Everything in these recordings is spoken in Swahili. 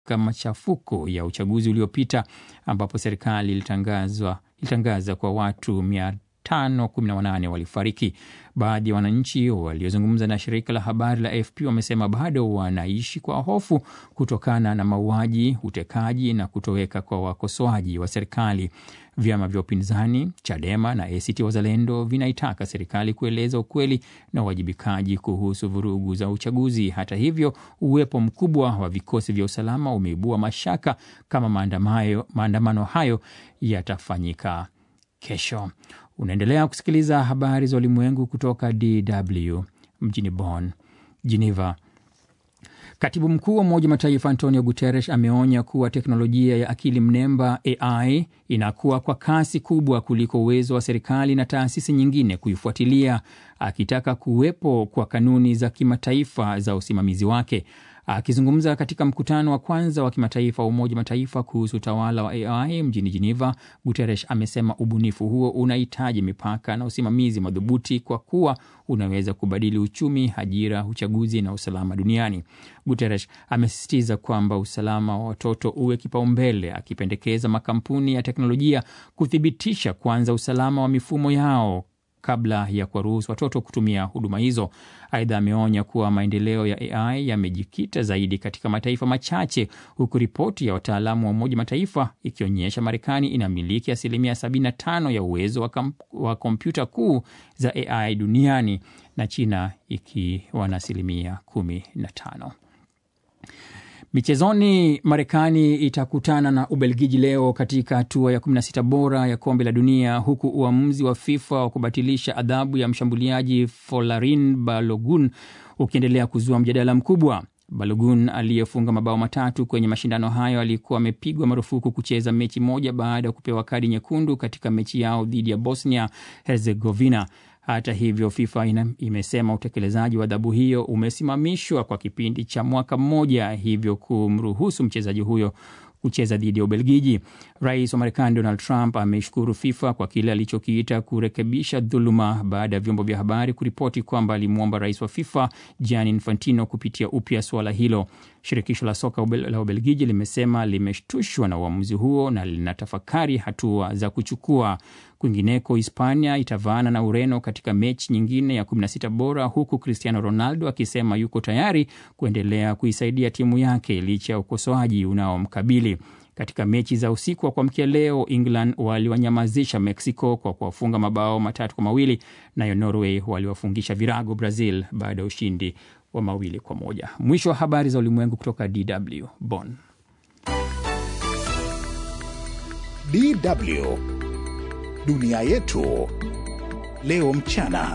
machafuko ya uchaguzi uliopita ambapo serikali ilitangazwa ilitangaza kwa watu 518 walifariki. Baadhi ya wananchi waliozungumza na shirika la habari la AFP wamesema bado wanaishi kwa hofu kutokana na mauaji, utekaji na kutoweka kwa wakosoaji wa serikali. Vyama vya upinzani Chadema na ACT Wazalendo vinaitaka serikali kueleza ukweli na uwajibikaji kuhusu vurugu za uchaguzi. Hata hivyo, uwepo mkubwa wa vikosi vya usalama umeibua mashaka kama maandamano hayo yatafanyika kesho. Unaendelea kusikiliza habari za ulimwengu kutoka DW mjini Bonn. Geneva. Katibu mkuu wa Umoja wa Mataifa Antonio Guterres ameonya kuwa teknolojia ya akili mnemba AI inakuwa kwa kasi kubwa kuliko uwezo wa serikali na taasisi nyingine kuifuatilia, akitaka kuwepo kwa kanuni za kimataifa za usimamizi wake. Akizungumza katika mkutano wa kwanza wa kimataifa wa Umoja Mataifa kuhusu utawala wa AI mjini Geneva, Guterres amesema ubunifu huo unahitaji mipaka na usimamizi madhubuti kwa kuwa unaweza kubadili uchumi, ajira, uchaguzi na usalama duniani. Guterres amesisitiza kwamba usalama wa watoto uwe kipaumbele, akipendekeza makampuni ya teknolojia kuthibitisha kwanza usalama wa mifumo yao kabla ya kuwaruhusu watoto kutumia huduma hizo. Aidha, ameonya kuwa maendeleo ya AI yamejikita zaidi katika mataifa machache, huku ripoti ya wataalamu wa Umoja Mataifa ikionyesha Marekani inamiliki asilimia 75 ya uwezo wa kompyuta kuu za AI duniani na China ikiwa na asilimia 15. Michezoni, Marekani itakutana na Ubelgiji leo katika hatua ya 16 bora ya kombe la dunia, huku uamuzi wa FIFA wa kubatilisha adhabu ya mshambuliaji Folarin Balogun ukiendelea kuzua mjadala mkubwa. Balogun aliyefunga mabao matatu kwenye mashindano hayo alikuwa amepigwa marufuku kucheza mechi moja baada ya kupewa kadi nyekundu katika mechi yao dhidi ya Bosnia Herzegovina. Hata hivyo, FIFA ina, imesema utekelezaji wa adhabu hiyo umesimamishwa kwa kipindi cha mwaka mmoja, hivyo kumruhusu mchezaji huyo kucheza dhidi ya Ubelgiji. Rais wa Marekani Donald Trump ameshukuru FIFA kwa kile alichokiita kurekebisha dhuluma baada ya vyombo vya habari kuripoti kwamba alimwomba rais wa FIFA Gianni Infantino kupitia upya suala hilo. Shirikisho la soka la Ubelgiji limesema limeshtushwa na uamuzi huo na linatafakari hatua za kuchukua. Kwingineko, Hispania itavaana na Ureno katika mechi nyingine ya 16 bora, huku Cristiano Ronaldo akisema yuko tayari kuendelea kuisaidia timu yake licha ya ukosoaji unaomkabili. Katika mechi za usiku wa kuamkia leo, England waliwanyamazisha Mexico kwa kuwafunga mabao matatu kwa mawili, nayo Norway waliwafungisha virago Brazil baada ya ushindi wa mawili kwa moja. Mwisho wa habari za ulimwengu kutoka DW Bonn. DW Dunia Yetu Leo Mchana.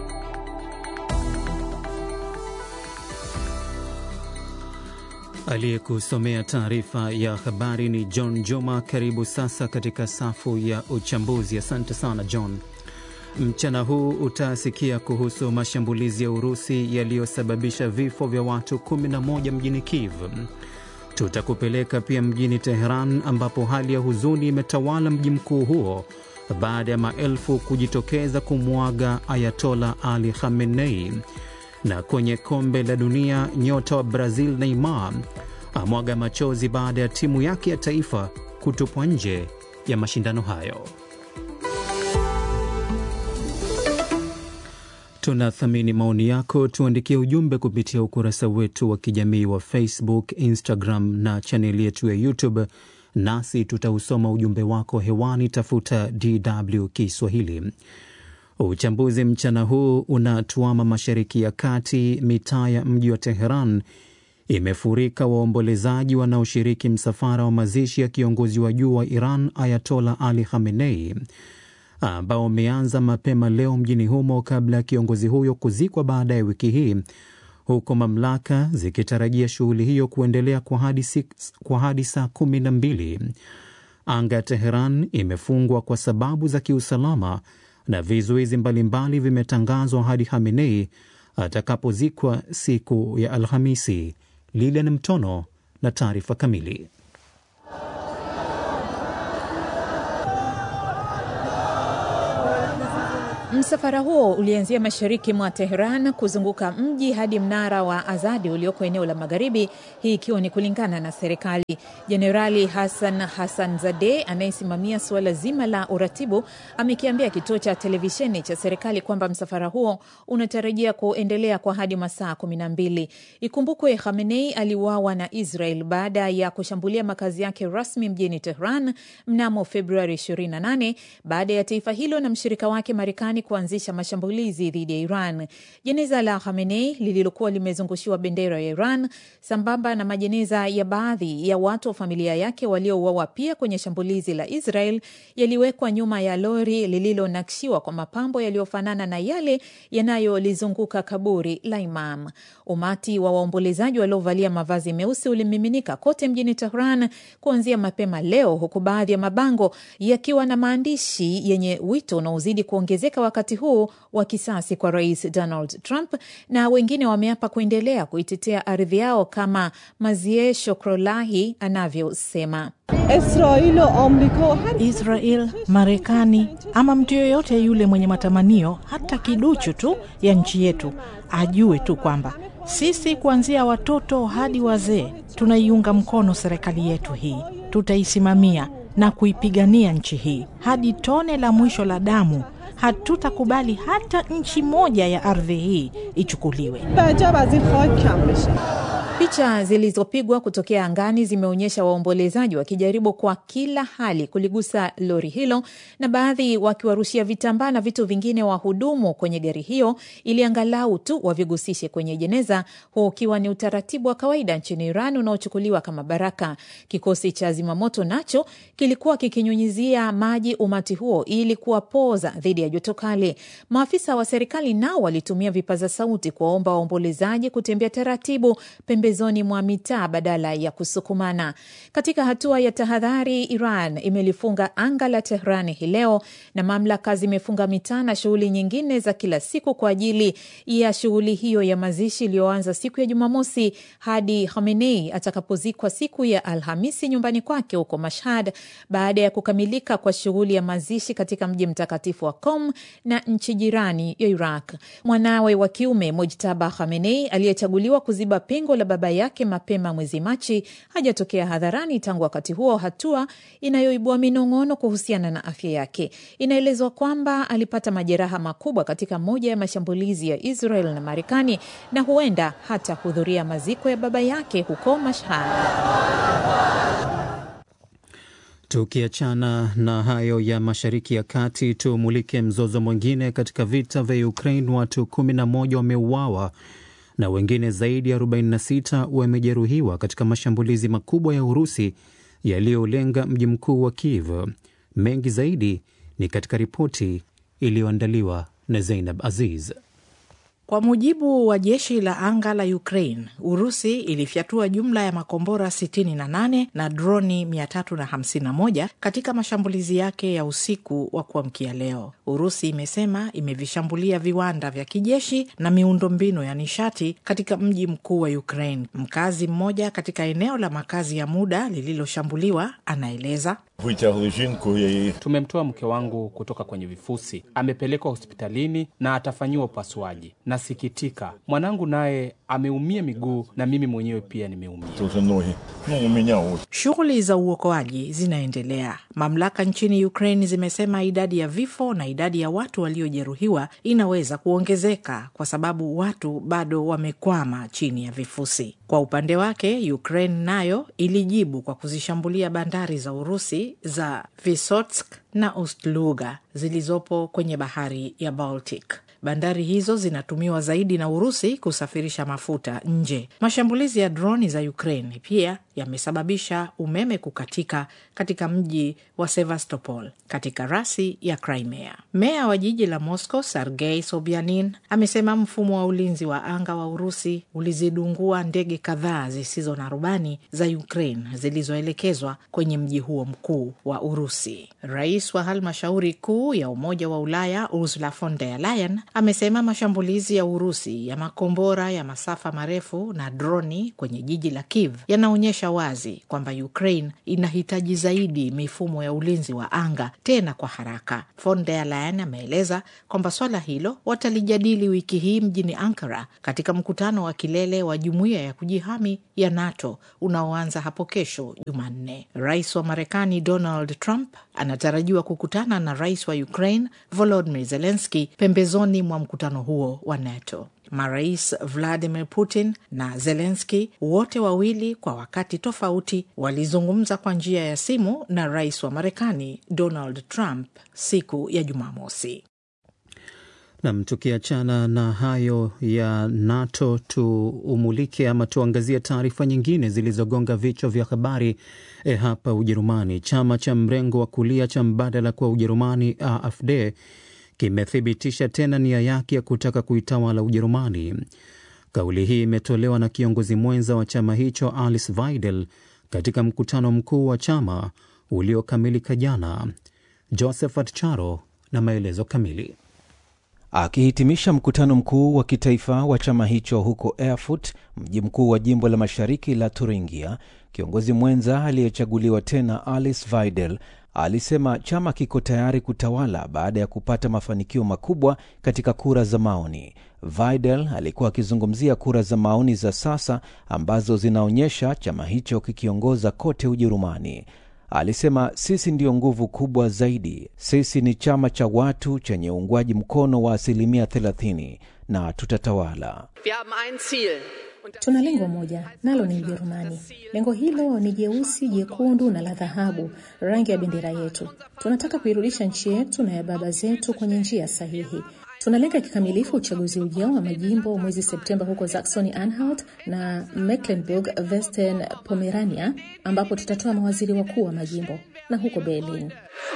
Aliyekusomea taarifa ya habari ni John Juma. Karibu sasa katika safu ya uchambuzi. Asante sana John. Mchana huu utasikia kuhusu mashambulizi ya Urusi yaliyosababisha vifo vya watu 11 mjini Kiev. Tutakupeleka pia mjini Teheran ambapo hali ya huzuni imetawala mji mkuu huo baada ya maelfu kujitokeza kumwaga Ayatola Ali Khamenei. Na kwenye kombe la dunia, nyota wa Brazil Neymar amwaga machozi baada ya timu yake ya taifa kutupwa nje ya mashindano hayo. Tunathamini maoni yako, tuandikie ujumbe kupitia ukurasa wetu wa kijamii wa Facebook, Instagram na chaneli yetu ya YouTube, nasi tutausoma ujumbe wako hewani. Tafuta DW Kiswahili. Uchambuzi mchana huu unatuama Mashariki ya Kati. Mitaa ya mji wa Teheran imefurika waombolezaji wanaoshiriki msafara wa mazishi ya kiongozi wa juu wa Iran Ayatola Ali Khamenei ambao umeanza mapema leo mjini humo kabla ya kiongozi huyo kuzikwa baadaye wiki hii, huku mamlaka zikitarajia shughuli hiyo kuendelea kwa hadi, kwa hadi saa kumi na mbili. Anga ya Teheran imefungwa kwa sababu za kiusalama na vizuizi mbalimbali vimetangazwa hadi Khamenei atakapozikwa siku ya Alhamisi. Lilian Mtono na taarifa kamili. Msafara huo ulianzia mashariki mwa Teheran kuzunguka mji hadi mnara wa Azadi ulioko eneo la magharibi, hii ikiwa ni kulingana na serikali. Jenerali Hassan Hassan Zade anayesimamia suala zima la uratibu amekiambia kituo cha televisheni cha serikali kwamba msafara huo unatarajia kuendelea kwa hadi masaa kumi na mbili. Ikumbukwe Khamenei aliuawa na Israel baada ya kushambulia makazi yake rasmi mjini Tehran mnamo Februari 28 baada ya taifa hilo na mshirika wake Marekani kuanzisha mashambulizi dhidi ya Iran. Jeneza la Khamenei lililokuwa limezungushiwa bendera ya Iran sambamba na majeneza ya baadhi ya watu wa familia yake waliouawa pia kwenye shambulizi la Israel yaliwekwa nyuma ya lori lililonakshiwa kwa mapambo yaliyofanana na yale yanayolizunguka kaburi la Imam. Umati wa waombolezaji waliovalia mavazi meusi ulimiminika kote mjini Tehran kuanzia mapema leo, huku baadhi ya mabango yakiwa na maandishi yenye wito unaozidi kuongezeka wakati huu wa kisasi kwa Rais Donald Trump, na wengine wameapa kuendelea kuitetea ardhi yao kama Mazie Shokrolahi anavyosema. Israel, Marekani ama mtu yoyote yule mwenye matamanio hata kiduchu tu ya nchi yetu ajue tu kwamba sisi kuanzia watoto hadi wazee tunaiunga mkono serikali yetu hii, tutaisimamia na kuipigania nchi hii hadi tone la mwisho la damu. Hatutakubali hata nchi moja ya ardhi hii ichukuliwe. Picha zilizopigwa kutokea angani zimeonyesha waombolezaji wakijaribu kwa kila hali kuligusa lori hilo na baadhi wakiwarushia vitambaa na vitu vingine wahudumu kwenye gari hiyo ili angalau tu wavigusishe kwenye jeneza, huu ukiwa ni utaratibu wa kawaida nchini Iran unaochukuliwa kama baraka. Kikosi cha zimamoto nacho kilikuwa kikinyunyizia maji umati huo ili kuwapoza dhidi ya joto kali. Maafisa wa serikali nao walitumia vipaza sauti kuwaomba waombolezaji kutembea taratibu pembezoni mwa mitaa badala ya kusukumana. Katika hatua ya tahadhari, Iran imelifunga anga la Tehran hii leo na mamlaka zimefunga mitaa na shughuli nyingine za kila siku kwa ajili ya shughuli hiyo ya mazishi iliyoanza siku ya Jumamosi hadi Khamenei atakapozikwa siku ya Alhamisi nyumbani kwake huko Mashhad, baada ya kukamilika kwa shughuli ya mazishi katika mji mtakatifu wa Qom na nchi jirani ya Iraq. Mwanawe wa kiume Mojtaba Khamenei aliyechaguliwa kuziba pengo la baba yake mapema mwezi Machi hajatokea hadharani tangu wakati huo, hatua inayoibua minong'ono kuhusiana na afya yake. Inaelezwa kwamba alipata majeraha makubwa katika moja ya mashambulizi ya Israel na Marekani na huenda hata hudhuria maziko ya baba yake huko Mashhad. Tukiachana na hayo ya Mashariki ya Kati, tumulike mzozo mwingine katika vita vya Ukraine. Watu 11 wameuawa na wengine zaidi ya 46 wamejeruhiwa katika mashambulizi makubwa ya Urusi yaliyolenga mji mkuu wa Kiev. Mengi zaidi ni katika ripoti iliyoandaliwa na Zeinab Aziz. Kwa mujibu wa jeshi la anga la Ukraine, Urusi ilifyatua jumla ya makombora 68 na droni 351 katika mashambulizi yake ya usiku wa kuamkia leo. Urusi imesema imevishambulia viwanda vya kijeshi na miundombinu ya nishati katika mji mkuu wa Ukraine. Mkazi mmoja katika eneo la makazi ya muda lililoshambuliwa anaeleza Tumemtoa mke wangu kutoka kwenye vifusi, amepelekwa hospitalini na atafanyiwa upasuaji. Nasikitika, mwanangu naye ameumia miguu na mimi mwenyewe pia nimeumia. Shughuli za uokoaji zinaendelea. Mamlaka nchini Ukraine zimesema idadi ya vifo na idadi ya watu waliojeruhiwa inaweza kuongezeka kwa sababu watu bado wamekwama chini ya vifusi. Kwa upande wake, Ukraine nayo ilijibu kwa kuzishambulia bandari za Urusi za Visotsk na Ust-Luga zilizopo kwenye bahari ya Baltic. Bandari hizo zinatumiwa zaidi na Urusi kusafirisha mafuta nje. Mashambulizi ya droni za Ukraine pia yamesababisha umeme kukatika katika mji wa Sevastopol katika rasi ya Crimea. Meya wa jiji la Moscow Sergei Sobyanin amesema mfumo wa ulinzi wa anga wa Urusi ulizidungua ndege kadhaa zisizo na rubani za Ukraine zilizoelekezwa kwenye mji huo mkuu wa Urusi. Rais wa halmashauri kuu ya Umoja wa Ulaya Ursula von der Leyen amesema mashambulizi ya Urusi ya makombora ya masafa marefu na droni kwenye jiji la Kiev yanaonyesha ameonyesha wazi kwamba Ukraine inahitaji zaidi mifumo ya ulinzi wa anga tena kwa haraka. Von der Leyen ameeleza kwamba swala hilo watalijadili wiki hii mjini Ankara katika mkutano wa kilele wa jumuiya ya kujihami ya NATO unaoanza hapo kesho Jumanne. Rais wa Marekani Donald Trump anatarajiwa kukutana na rais wa Ukraine Volodymyr Zelensky pembezoni mwa mkutano huo wa NATO. Marais Vladimir Putin na Zelensky wote wawili kwa wakati tofauti walizungumza kwa njia ya simu na rais wa Marekani Donald Trump siku ya Jumamosi. Nam, tukiachana na hayo ya NATO, tuumulike ama tuangazie taarifa nyingine zilizogonga vichwa vya habari e, hapa Ujerumani. Chama cha mrengo wa kulia cha mbadala kwa Ujerumani AfD kimethibitisha tena nia yake ya kutaka kuitawala Ujerumani. Kauli hii imetolewa na kiongozi mwenza wa chama hicho Alice Weidel katika mkutano mkuu wa chama uliokamilika jana. Josephat Charo na maelezo kamili. Akihitimisha mkutano mkuu wa kitaifa wa chama hicho huko Erfurt, mji mkuu wa jimbo la mashariki la Thuringia, kiongozi mwenza aliyechaguliwa tena Alice Weidel alisema chama kiko tayari kutawala baada ya kupata mafanikio makubwa katika kura za maoni. Weidel alikuwa akizungumzia kura za maoni za sasa ambazo zinaonyesha chama hicho kikiongoza kote Ujerumani. Alisema sisi ndiyo nguvu kubwa zaidi. Sisi ni chama cha watu chenye uungwaji mkono wa asilimia 30 na tutatawala. Tuna lengo moja, nalo ni Ujerumani. Lengo hilo ni jeusi, jekundu na la dhahabu, rangi ya bendera yetu. Tunataka kuirudisha nchi yetu na ya baba zetu kwenye njia sahihi. Tunalenga kikamilifu uchaguzi ujao wa majimbo mwezi Septemba huko Saxony Anhalt na Mecklenburg Western Pomerania, ambapo tutatoa mawaziri wakuu wa majimbo na huko Berlin.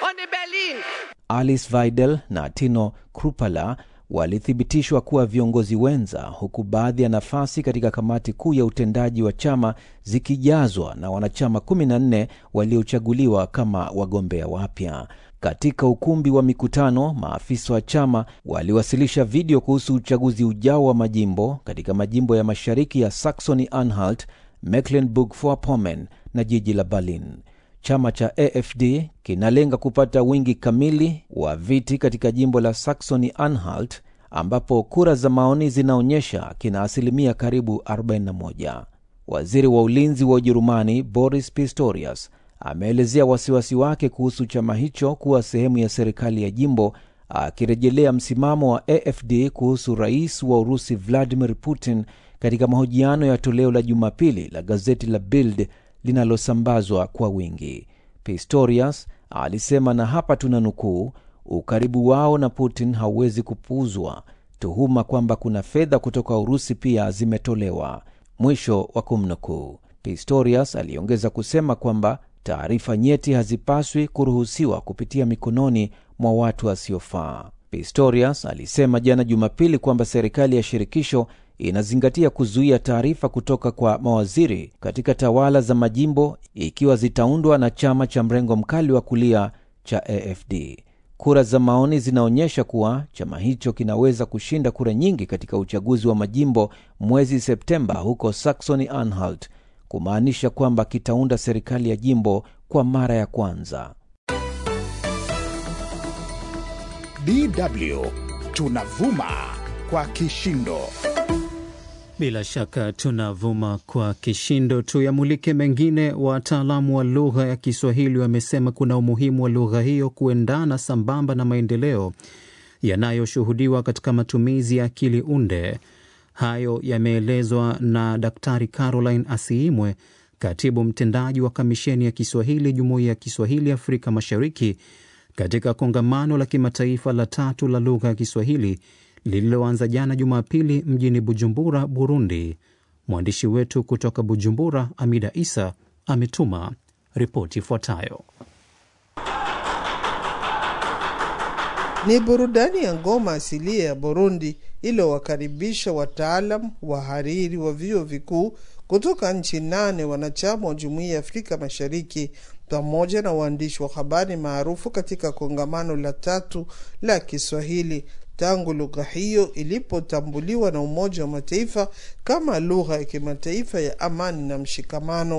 Alice Weidel na Tino Krupala walithibitishwa kuwa viongozi wenza, huku baadhi ya nafasi katika kamati kuu ya utendaji wa chama zikijazwa na wanachama 14 waliochaguliwa kama wagombea wapya. Katika ukumbi wa mikutano, maafisa wa chama waliwasilisha video kuhusu uchaguzi ujao wa majimbo katika majimbo ya mashariki ya Saxony Anhalt, Mecklenburg-Vorpommern na jiji la Berlin. Chama cha AfD kinalenga kupata wingi kamili wa viti katika jimbo la Saxony Anhalt ambapo kura za maoni zinaonyesha kina asilimia karibu 41. Waziri wa ulinzi wa Ujerumani Boris Pistorius ameelezea wasiwasi wake kuhusu chama hicho kuwa sehemu ya serikali ya jimbo, akirejelea msimamo wa AfD kuhusu rais wa Urusi Vladimir Putin katika mahojiano ya toleo la Jumapili la gazeti la Bild linalosambazwa kwa wingi. Pistorius alisema, na hapa tuna nukuu, ukaribu wao na Putin hauwezi kupuuzwa. Tuhuma kwamba kuna fedha kutoka Urusi pia zimetolewa, mwisho wa kumnukuu. Pistorius aliongeza kusema kwamba taarifa nyeti hazipaswi kuruhusiwa kupitia mikononi mwa watu wasiofaa. Pistorius alisema jana Jumapili kwamba serikali ya shirikisho inazingatia kuzuia taarifa kutoka kwa mawaziri katika tawala za majimbo ikiwa zitaundwa na chama cha mrengo mkali wa kulia cha AfD. Kura za maoni zinaonyesha kuwa chama hicho kinaweza kushinda kura nyingi katika uchaguzi wa majimbo mwezi Septemba huko Saxony Anhalt, kumaanisha kwamba kitaunda serikali ya jimbo kwa mara ya kwanza. DW tunavuma kwa kishindo. Bila shaka tunavuma kwa kishindo. Tuyamulike mengine. Wataalamu wa lugha ya Kiswahili wamesema kuna umuhimu wa lugha hiyo kuendana sambamba na maendeleo yanayoshuhudiwa katika matumizi ya akili unde. Hayo yameelezwa na Daktari Caroline Asiimwe, katibu mtendaji wa Kamisheni ya Kiswahili Jumuiya ya Kiswahili Afrika Mashariki, katika kongamano la kimataifa la tatu la lugha ya Kiswahili lililoanza jana Jumapili mjini Bujumbura, Burundi. Mwandishi wetu kutoka Bujumbura, Amida Isa, ametuma ripoti ifuatayo. Ni burudani ya ngoma asilia ya Burundi iliyowakaribisha wataalam wahariri wa vyuo vikuu kutoka nchi nane wanachama wa Jumuiya ya Afrika Mashariki pamoja na waandishi wa habari maarufu katika kongamano la tatu la Kiswahili tangu lugha hiyo ilipotambuliwa na Umoja wa Mataifa kama lugha ya kimataifa ya amani na mshikamano.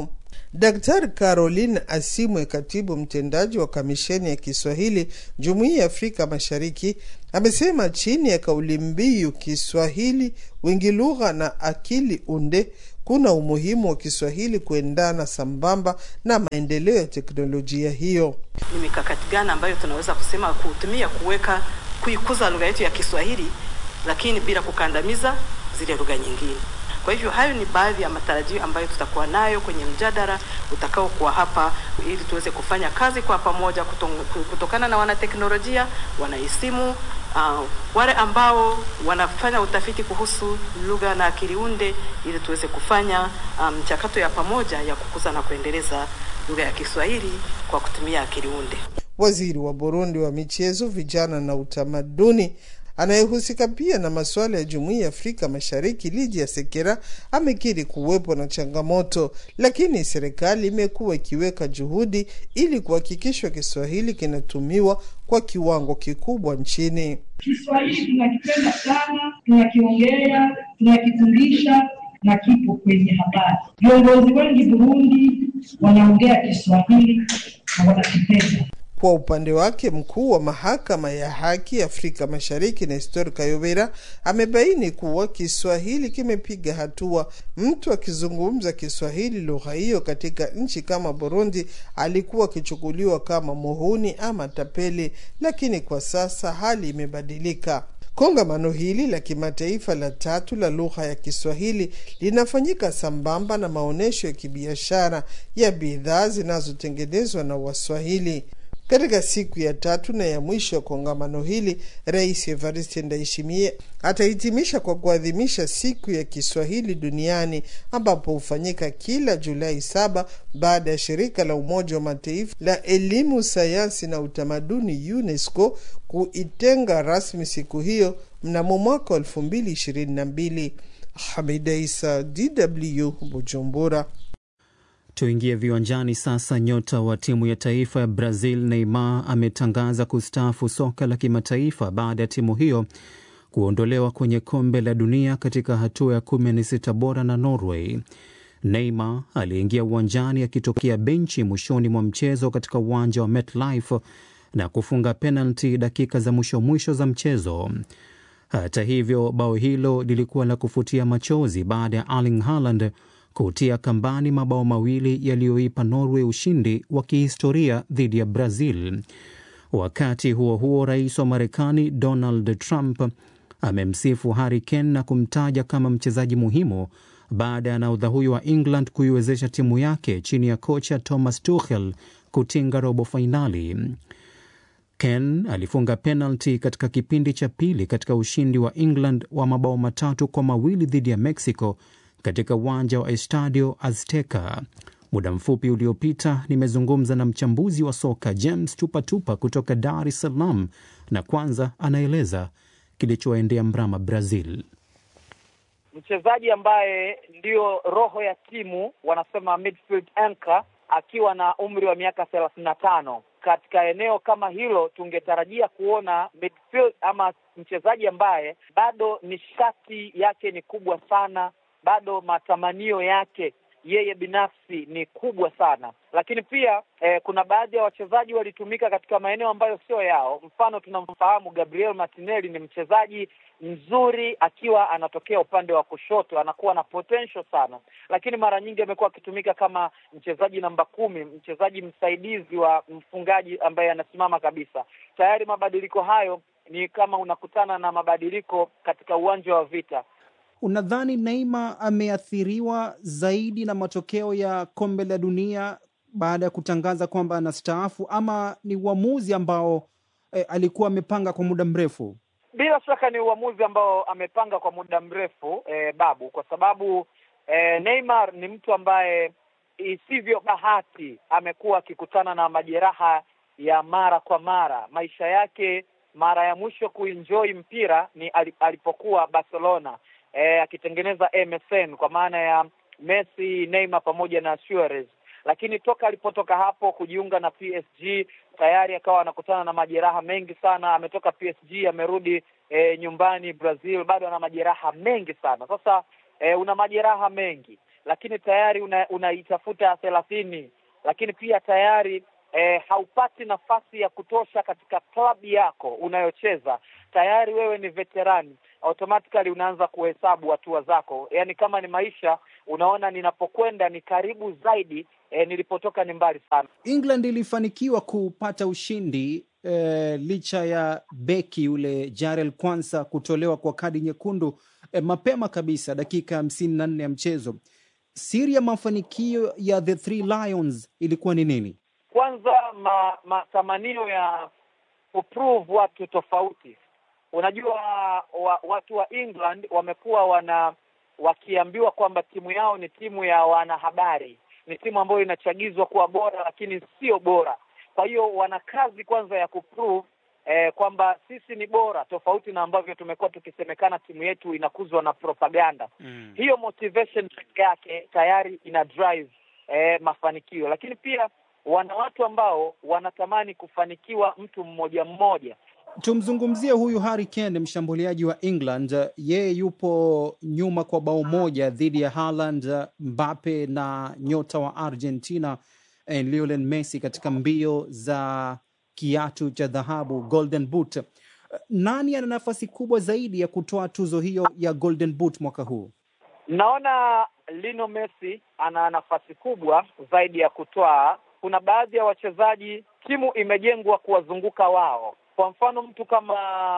Daktari Caroline Asimwe, katibu mtendaji wa kamisheni ya Kiswahili Jumuiya ya Afrika Mashariki, amesema chini ya kauli mbiu Kiswahili wingi lugha na akili unde, kuna umuhimu wa Kiswahili kuendana sambamba na maendeleo ya teknolojia hiyo. Ni mikakati gani ambayo tunaweza kusema kutumia kuweka kuikuza lugha yetu ya Kiswahili, lakini bila kukandamiza zile lugha nyingine. Kwa hivyo hayo ni baadhi ya matarajio ambayo tutakuwa nayo kwenye mjadala utakaokuwa hapa, ili tuweze kufanya kazi kwa pamoja kutokana na wanateknolojia, wanahisimu, uh, wale ambao wanafanya utafiti kuhusu lugha na akili unde, ili tuweze kufanya mchakato um, ya pamoja ya kukuza na kuendeleza lugha ya Kiswahili kwa kutumia akili unde. Waziri wa Burundi wa michezo, vijana na utamaduni anayehusika pia na masuala ya jumuiya ya Afrika Mashariki, Lydia Sekera, amekiri kuwepo na changamoto, lakini serikali imekuwa ikiweka juhudi ili kuhakikisha Kiswahili kinatumiwa kwa kiwango kikubwa nchini. Kiswahili tunakipenda sana, tunakiongea, tunakifundisha na kipo kwenye habari. Viongozi wengi Burundi wanaongea Kiswahili na wanakipenda. Kwa upande wake mkuu wa mahakama ya haki Afrika Mashariki Nestor Kayobera amebaini kuwa Kiswahili kimepiga hatua. Mtu akizungumza Kiswahili lugha hiyo katika nchi kama Burundi alikuwa akichukuliwa kama muhuni ama tapeli, lakini kwa sasa hali imebadilika. Kongamano hili la kimataifa la tatu la lugha ya Kiswahili linafanyika sambamba na maonyesho ya kibiashara ya bidhaa zinazotengenezwa na Waswahili. Katika siku ya tatu na ya mwisho ya kongamano hili, Rais Evariste Ndayishimiye atahitimisha kwa kuadhimisha siku ya Kiswahili duniani ambapo hufanyika kila Julai saba baada ya shirika la Umoja wa Mataifa la elimu, sayansi na utamaduni UNESCO kuitenga rasmi siku hiyo mnamo mwaka wa elfu mbili ishirini na mbili. Hamida Isa, DW, Bujumbura. Tuingie viwanjani sasa. Nyota wa timu ya taifa ya Brazil Neymar ametangaza kustaafu soka la kimataifa baada ya timu hiyo kuondolewa kwenye kombe la dunia katika hatua ya kumi na sita bora na Norway. Neymar aliingia uwanjani akitokea benchi mwishoni mwa mchezo katika uwanja wa MetLife na kufunga penalti dakika za mwisho mwisho za mchezo. Hata hivyo, bao hilo lilikuwa la kufutia machozi baada ya Erling Haaland kutia kambani mabao mawili yaliyoipa Norway ushindi wa kihistoria dhidi ya Brazil. Wakati huo huo, rais wa Marekani Donald Trump amemsifu Harry Kane na kumtaja kama mchezaji muhimu baada ya nahodha huyo wa England kuiwezesha timu yake chini ya kocha Thomas Tuchel kutinga robo fainali. Kane alifunga penalti katika kipindi cha pili katika ushindi wa England wa mabao matatu kwa mawili dhidi ya Mexico katika uwanja wa Estadio Azteca. Muda mfupi uliopita nimezungumza na mchambuzi wa soka James Tupatupa kutoka Dar es Salaam, na kwanza anaeleza kilichoendea mrama Brazil. Mchezaji ambaye ndiyo roho ya timu, wanasema midfield anchor, akiwa na umri wa miaka thelathini na tano katika eneo kama hilo tungetarajia kuona midfield ama mchezaji ambaye bado nishati yake ni kubwa sana bado matamanio yake yeye binafsi ni kubwa sana, lakini pia eh, kuna baadhi ya wachezaji walitumika katika maeneo ambayo sio yao. Mfano, tunamfahamu Gabriel Martinelli ni mchezaji mzuri akiwa anatokea upande wa kushoto, anakuwa na potential sana, lakini mara nyingi amekuwa akitumika kama mchezaji namba kumi, mchezaji msaidizi wa mfungaji ambaye anasimama kabisa. Tayari mabadiliko hayo ni kama unakutana na mabadiliko katika uwanja wa vita. Unadhani Neymar ameathiriwa zaidi na matokeo ya kombe la dunia baada ya kutangaza kwamba anastaafu ama ni uamuzi ambao eh, alikuwa amepanga kwa muda mrefu? Bila shaka ni uamuzi ambao amepanga kwa muda mrefu eh, Babu, kwa sababu eh, Neymar ni mtu ambaye isivyo bahati amekuwa akikutana na majeraha ya mara kwa mara. Maisha yake mara ya mwisho kuenjoy mpira ni alipokuwa Barcelona E, akitengeneza MSN kwa maana ya Messi, Neymar pamoja na Suarez, lakini toka alipotoka hapo kujiunga na PSG tayari akawa anakutana na majeraha mengi sana. Ametoka PSG amerudi e, nyumbani Brazil, bado ana majeraha mengi sana. Sasa e, una majeraha mengi lakini tayari una, unaitafuta thelathini, lakini pia tayari eh, haupati nafasi ya kutosha katika klabu yako unayocheza, tayari wewe ni veterani, automatically unaanza kuhesabu hatua zako. Yaani kama ni maisha, unaona ninapokwenda ni karibu zaidi, eh, nilipotoka ni mbali sana. England ilifanikiwa kupata ushindi eh, licha ya beki yule Jarel Kwanza kutolewa kwa kadi nyekundu eh, mapema kabisa dakika hamsini na nne ya mchezo. Siri ya mafanikio ya the Three Lions ilikuwa ni nini? Kwanza ma, matamanio ya kuprove watu tofauti. Unajua wa, watu wa England wamekuwa wana wakiambiwa kwamba timu yao ni timu ya wanahabari, ni timu ambayo inachagizwa kuwa bora, lakini sio bora. Kwa hiyo wana kazi kwanza ya kuprove eh, kwamba sisi ni bora, tofauti na ambavyo tumekuwa tukisemekana timu yetu inakuzwa na propaganda mm. Hiyo motivation peke yake tayari ina drive eh, mafanikio, lakini pia wana watu ambao wanatamani kufanikiwa mtu mmoja mmoja. Tumzungumzie huyu Harry Kane, mshambuliaji wa England. Yeye yupo nyuma kwa bao moja dhidi ya Haaland, Mbappe na nyota wa Argentina eh, Lionel Messi katika mbio za kiatu cha dhahabu Golden Boot. Nani ana nafasi kubwa zaidi ya kutoa tuzo hiyo ya Golden Boot mwaka huu? Naona Lionel Messi ana nafasi kubwa zaidi ya kutoa. Kuna baadhi ya wachezaji timu imejengwa kuwazunguka wao. Kwa mfano mtu kama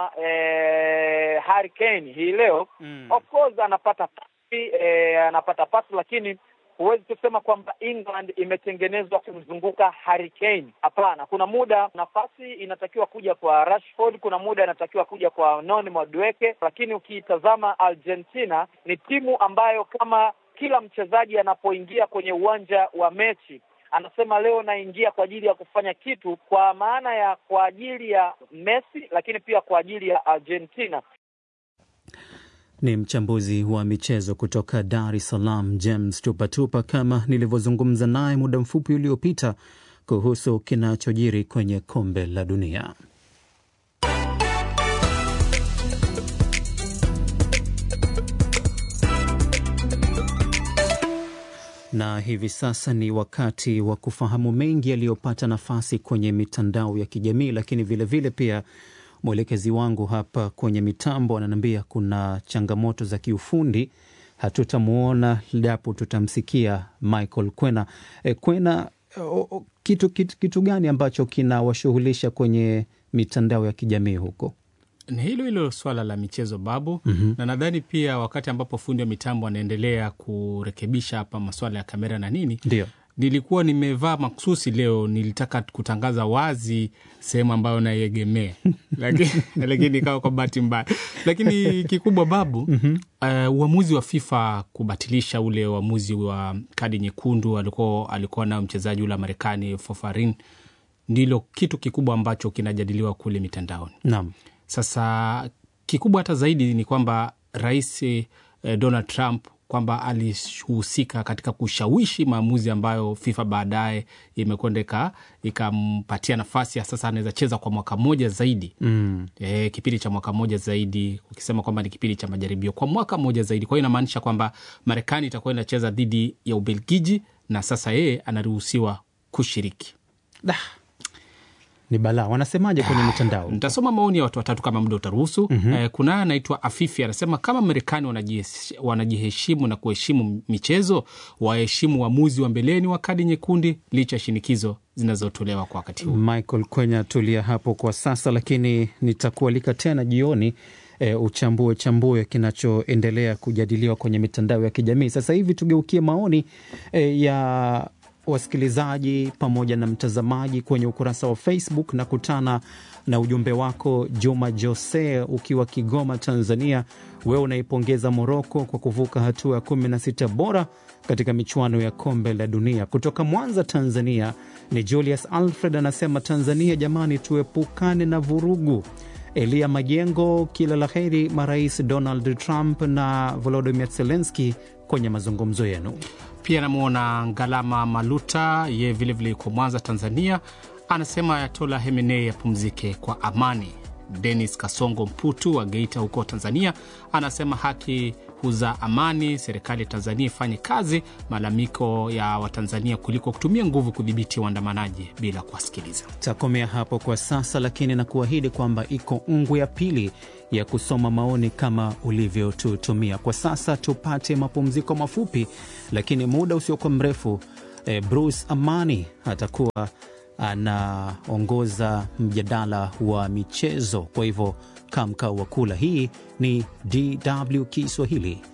eh, Harry Kane hii leo mm. of course anapata pasi eh, anapata pasi, lakini huwezi kusema kwamba England imetengenezwa kumzunguka Harry Kane. Hapana, kuna muda nafasi inatakiwa kuja kwa Rashford, kuna muda inatakiwa kuja kwa Noni Madueke, lakini ukiitazama Argentina ni timu ambayo kama kila mchezaji anapoingia kwenye uwanja wa mechi anasema leo naingia kwa ajili ya kufanya kitu, kwa maana ya kwa ajili ya Messi, lakini pia kwa ajili ya Argentina. Ni mchambuzi wa michezo kutoka Dar es Salaam, James Tupatupa, kama nilivyozungumza naye muda mfupi uliopita kuhusu kinachojiri kwenye kombe la dunia. Na hivi sasa ni wakati wa kufahamu mengi yaliyopata nafasi kwenye mitandao ya kijamii, lakini vilevile vile pia mwelekezi wangu hapa kwenye mitambo ananiambia kuna changamoto za kiufundi, hatutamwona japo tutamsikia Michael Kwena. E, Kwena, o, o, kitu, kitu, kitu gani ambacho kinawashughulisha kwenye mitandao ya kijamii huko? Ni hilo hilo swala la michezo babu. Mhm. Na nadhani pia wakati ambapo fundi wa mitambo anaendelea kurekebisha hapa masuala ya kamera na nini, Ndio. nilikuwa nimevaa maksusi leo, nilitaka kutangaza wazi sehemu ambayo naiegemea lakini lakini ikawa kwa bahati mbaya. Lakini kikubwa babu, uh, uamuzi wa FIFA kubatilisha ule uamuzi wa kadi nyekundu alikuwa alikuwa nao mchezaji ule wa Marekani Fofarin, ndilo kitu kikubwa ambacho kinajadiliwa kule mitandaoni. Naam. Sasa kikubwa hata zaidi ni kwamba rais eh, Donald Trump kwamba alihusika katika kushawishi maamuzi ambayo FIFA baadaye imekwenda ika- ikampatia nafasi ya sasa anaweza cheza kwa mwaka mmoja zaidi Mm. e, kipindi cha mwaka mmoja zaidi, ukisema kwamba ni kipindi cha majaribio kwa mwaka mmoja zaidi. Kwa hiyo inamaanisha kwamba Marekani itakuwa inacheza dhidi ya Ubelgiji na sasa yeye anaruhusiwa kushiriki. Ni balaa. Wanasemaje kwenye mitandao? Nitasoma maoni ya watu watatu kama muda utaruhusu. Mhm. Eh, kunaye anaitwa Afifi anasema kama Marekani wanajihes- wanajiheshimu na kuheshimu michezo, waheshimu uamuzi wa mbeleni wa kadi nyekundu licha ya shinikizo zinazotolewa kwa wakati huu. Michael Kwenya, tulia hapo kwa sasa, lakini nitakualika tena jioni e, uchambue chambue kinachoendelea kujadiliwa kwenye mitandao ya kijamii. Sasa hivi tugeukie maoni e, ya wasikilizaji pamoja na mtazamaji kwenye ukurasa wa Facebook na kutana na ujumbe wako Juma Jose ukiwa Kigoma, Tanzania. Wewe unaipongeza Moroko kwa kuvuka hatua ya kumi na sita bora katika michuano ya kombe la dunia. Kutoka Mwanza, Tanzania ni Julius Alfred anasema, Tanzania jamani, tuepukane na vurugu. Elia Majengo, kila la heri marais Donald Trump na Volodymyr Zelensky kwenye mazungumzo yenu. Pia namwona Ngalama Maluta, ye vilevile yuko Mwanza, Tanzania, anasema Ayatola Hemenei apumzike kwa amani. Denis Kasongo Mputu wa Geita huko Tanzania anasema haki kukuza amani, serikali ya Tanzania ifanye kazi malalamiko ya Watanzania kuliko kutumia nguvu kudhibiti waandamanaji bila kuwasikiliza. Takomea hapo kwa sasa, lakini na kuahidi kwamba iko ngwe ya pili ya kusoma maoni kama ulivyotutumia. Kwa sasa tupate mapumziko mafupi, lakini muda usiokuwa mrefu eh, Bruce Amani atakuwa anaongoza mjadala wa michezo. Kwa hivyo kaa mkao wa kula. Hii ni DW Kiswahili.